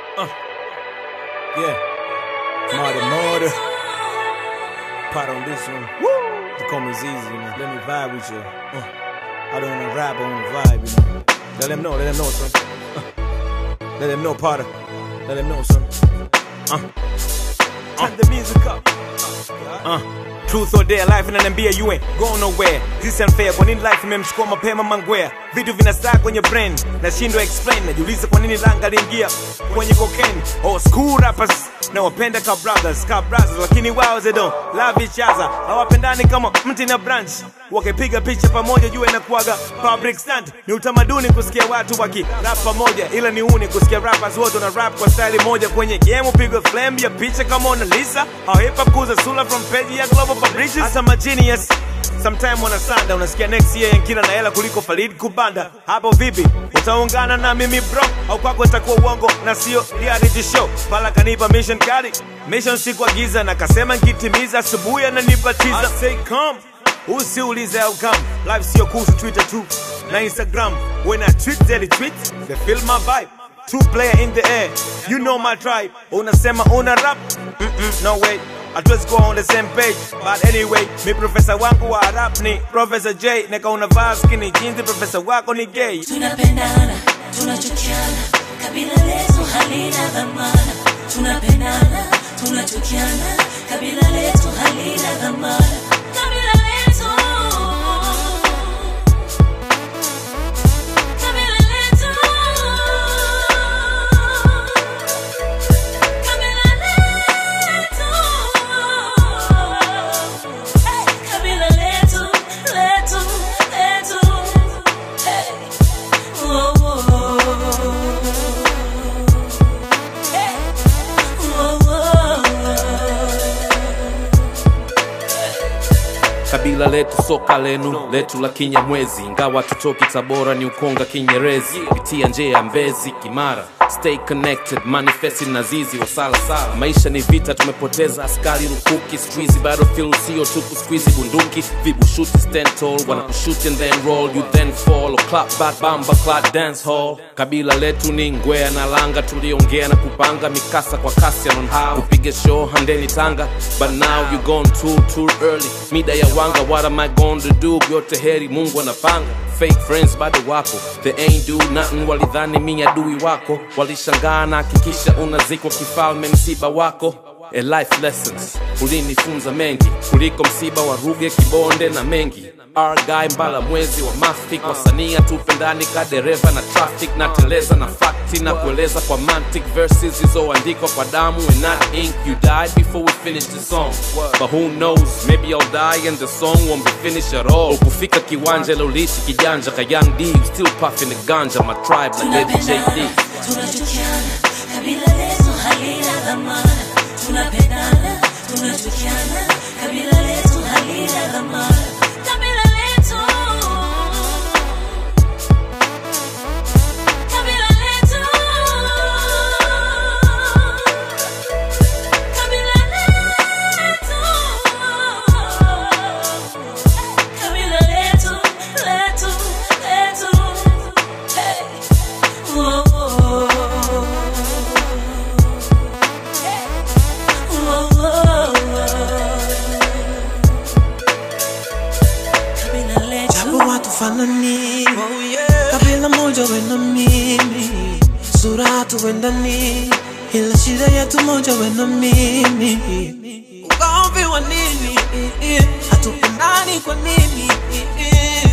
Uh. Yeah. Marty Marty. Pot on this one. Woo! The comments easy, you know. Let me vibe with you. Uh. I don't wanna rap, I wanna vibe, you know. Let them know, let them know, son. Uh. Let them know, Potter. Let them know, son. Uh. Turn the music up. Uh. Truth or dare, life inaniambia you ain't going nowhere. This unfair, kwa nini life imemchukua mapema mangwea? Vitu vinastaa kwenye brain, nashindwa explain. Najiuliza kwa nini langa liingia kwenye cocaine. Oh, school rappers na wapenda ka brothers, ka brothers, lakini wao they don't love each other. Hawapendani kama mti na branch. Wakipiga picha pamoja, jua inakuwaga public stunt. Ni utamaduni kusikia watu waki rap pamoja, ila ni uni kusikia rappers wote wana rap kwa style moja kwenye game. Upigwe flame ya picha kama Mona Lisa, au hip hop kuza sula from page ya global publishers. Hasa ma genius Sometime wanasanda unasikia next year yankila na hela kuliko Farid Kubanda. Hapo vipi? Utaungana na mimi bro au kwako itakuwa uongo na sio reality show? Pala kanipa mission kali, mission siku giza na kasema nkitimiza asubuhi ananipa teaser. I say come usiulize how come life sio kuhusu Twitter tu na Instagram. When I tweet they retweet, they feel my vibe. Two player in the air, you know my tribe. Unasema una rap? Mm-mm, no way. Hatuwezi kuwa on the same page but anyway, mi profesa wangu wa rap ni Professor J, neka unavaa skinny jeans, profesa wako ni gay. tunapendana tunachukiana kabila letu halina dhamana tunapendana tunachukiana kabila letu halina dhamana kabila letu kabila letu kabila letu Hey, kabila letu letu letu Hey. Whoa, whoa. Hey. Whoa, whoa. kabila letu soka lenu letu la kinyamwezi ingawa tutoki tabora ni ukonga kinyerezi pitia nje ya mbezi kimara stay connected manifesti na zizi wasalasala maisha ni vita tumepoteza askari rukuki squeezy battlefield sio tu kusqueezy bunduki vibushuti stand tall wanakushoot and then roll you then fall or clap back bamba clap dance hall kabila letu ni ngwea na langa tuliongea na kupanga mikasa kwa kasi on how kupiga show handeni tanga but now you gone too too early mida ya wanga what am i going to do yote heri mungu anapanga fake friends bado wapo they ain't do nothing walidhani mi adui wako walishangaa na hakikisha unazikwa kifalme msiba wako A life lessons ulinifunza mengi kuliko msiba wa ruge kibonde na mengi argai mbala mwezi wa mafik wasania tupe ndani ka dereva na traffic na teleza na fakti na kueleza kwa mantic verses zilizoandikwa kwa damu and not ink you died before we finish the song but who knows maybe i'll die and the song won't be finished at all ukufika kiwanja lolishi kijanja ka young d you still puffing the ganja my tribe like Lady jd tunapendana tunachukiana kabila letu halina dhamana tunapendana tunachukiana kabila letu halina dhamana kabila letu kabila letu kabila letu kabila letu letu letu hey Whoa, whoa. Hey. Whoa, whoa. Kabila letu japo watu fanani kabila moja we na mimi sura hatuendani ila shida yetu moja we na mimi ugomvi wa nini hatupendani kwa nini